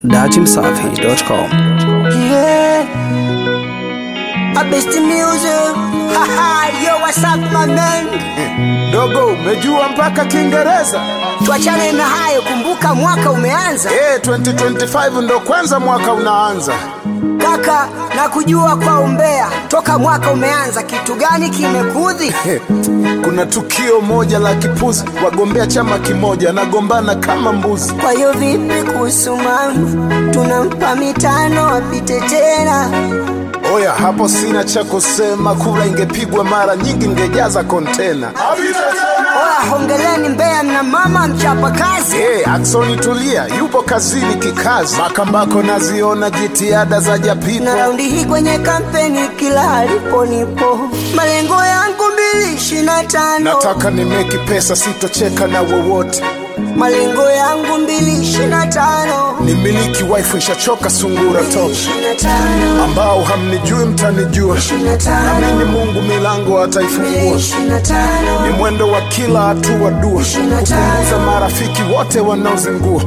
dachimsafi.com. Yeah. I best the music. Haha, yo, what's up, my man? Dogo, umejua mpaka Kiingereza? Tuachane na hayo, kumbuka mwaka umeanza. Eh, 2025 ndo kwanza mwaka unaanza. Kaka, na kujua kwa umbea, toka mwaka umeanza, kitu gani kimekudhi? Eh, Kuna tukio moja la kipuzi, wagombea chama kimoja nagombana kama mbuzi. Kwa hiyo vipi kuhusu mama? Tunampa mitano apite tena. Oya, hapo sina cha kusema, kura ingepigwa mara nyingi ingejaza kontena. Oya, hongeleni Mbeya, mna mama mchapa kazi. Eh, Aksoni tulia, yupo kazini kikazi. Makambako naziona jitihada za na Japipo. raundi hii kwenye kampeni kila alipo nipo, malengo yangu mbili ishirini na tano Nataka nimeki pesa, sitocheka na wowote. malengo yangu mbili ishirini na tano Nimiliki wife, ishachoka sungura top. ishirini na tano Ambao hamnijui mtanijua. ishirini na tano Amini Mungu milango ataifungua. ishirini na tano Ni mwendo wa kila hatua dua, kupunguza marafiki wote wanaozingua.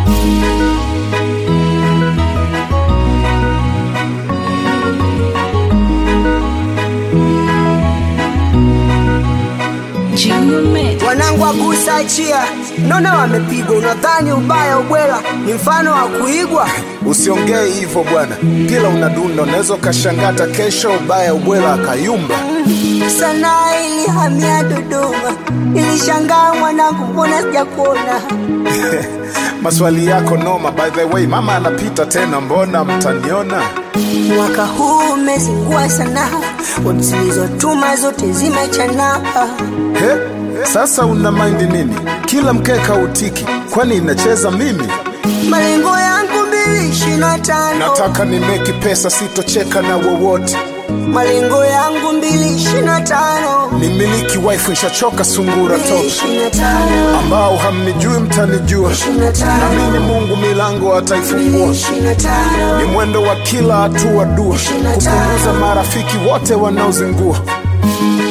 wanangu agusa achia, naona wamepigwa. Unadhani ubaya ubwela ni mfano wa kuigwa? Usiongee hivyo bwana, kila unadunda unaweza ukashangata kesho ubaya ubwela akayumba. Sanaa ilihamia Dodoma, ilishangaa mwanangu, mbona sijakuona? Maswali yako noma, by the way, mama anapita tena, mbona mtaniona? Mwaka huu umezingua sana, watu zilizotuma zote zimechana. He, sasa una mind nini? Kila mkeka utiki, kwani inacheza mimi? Malengo yangu mbili ishirini na tano Nataka nimeki pesa, sitocheka na wowote. malengo yangu mbili ishirini na tano Nimiliki wife, ishachoka sungura mbili top. ishirini na tano Ambao hamnijui mtanijua. ishirini na tano Amini Mungu milango ataifungua. ishirini na tano Ni mwendo wa kila hatua dua, kupunguza marafiki wote wanaozingua.